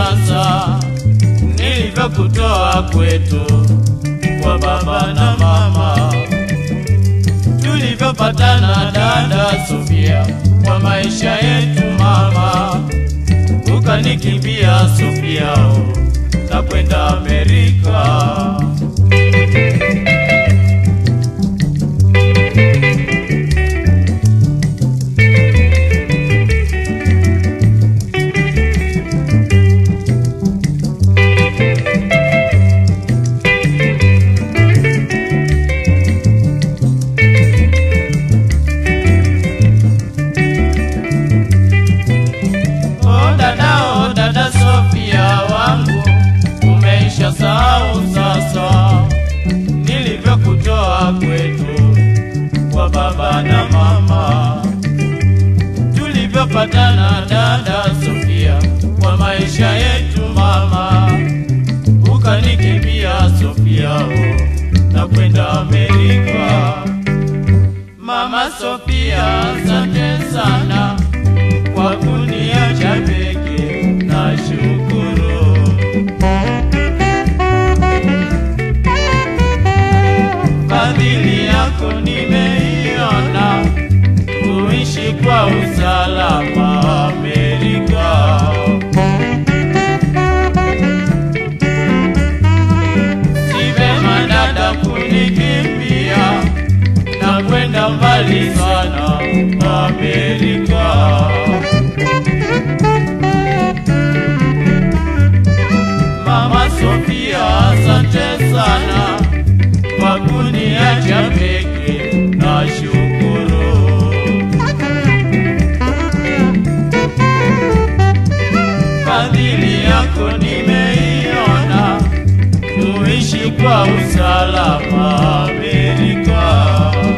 sasa nilivyokutoa kwetu kwa baba na mama, tulivyopatana dada Sofia kwa maisha yetu mama, ukanikimbia Sofia, oh, na kwenda Amerika. Oh dada, oh dada Sofia wangu, umeisha sahau sasa nilivyokutoa kwetu kwa baba na mama, tulivyopatana dada Sofia kwa maisha yetu mama, ukanikimbia Sofia oh, na kwenda Amerika. Mama Sofia, asante sana kwa kuniacha peke na shukuru. Fadhili yako nimeiona, kuishi kwa usalama Amerika. Si vema dada kunikimbia na kwenda mbali sana Amerika. Mama Sofia, asante sana kwa kuniacha peke na shukuru. Fadhili yako nimeiona, kuishi kwa usalama Amerika.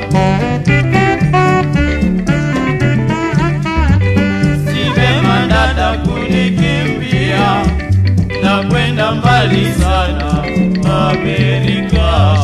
Si vema dada kunikimbia na kwenda mbali sana Amerika.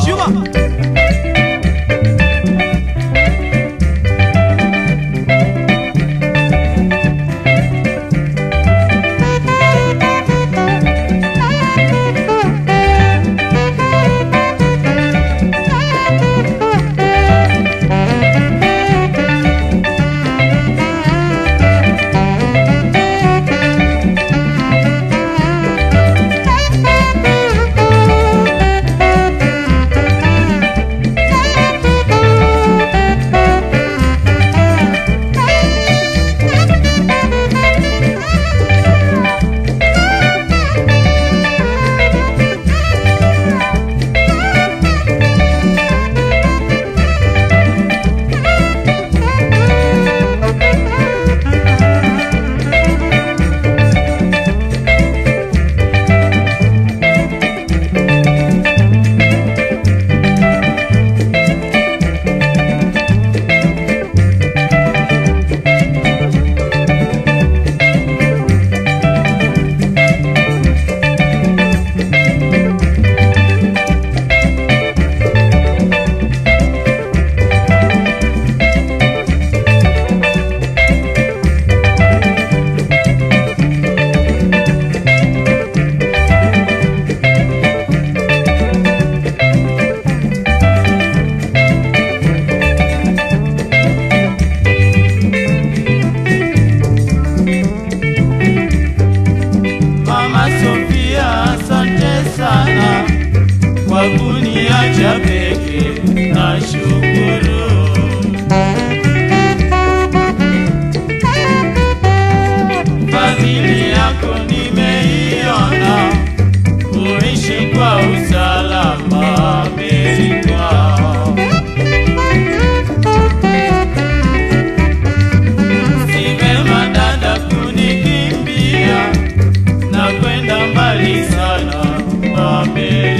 Mama Sofia, asante sana kwa kuniacha peke na shukuru. Fadhili yako nimeiona, kuishi kwa usalama Amerika. Si vema dada kunikimbia na kwenda mbali sana Amerika.